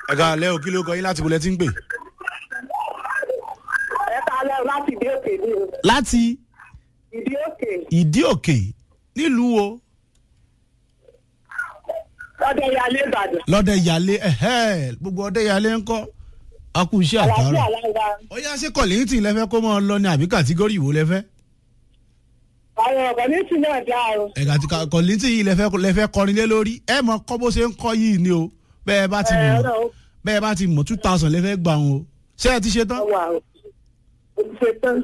ẹ ká lẹ́ o kí ló kọ yín láti bolẹ́ tí ń pè. ẹ kalẹ̀ láti ìdí òkè ní o láti ìdí òkè ìdí òkè nílùú wo lọ́dẹ yalé ìbàdàn lọ́dẹ ìyàlé ẹ̀hẹ́ gbogbo ọdẹ ìyàlé ń kọ́ akú iṣẹ́ àlàáfíà àtàrà. lára ó yá sí kọ̀lìntì lẹ́fẹ́ kó mọ́ ọ lọ ní àbí kàtígórì wo lẹ́fẹ́. àwọn ọ̀gá ní tí náà dá o ẹ̀ka tí kọ̀lìntì yìí lẹ́fẹ́ lẹ́fẹ́ kọrin lé lórí ẹ mọ kọ́ bó ṣe ń kọ́ yìí ni o bẹ́ẹ̀ bá ti ẹ mọ̀ ọ̀rọ̀ bẹ́ẹ̀ bá ti mọ̀ two thousand lẹ́fẹ́ gbà wọn o ṣé ẹ ti ṣe tán. wà o mo ti ṣe tán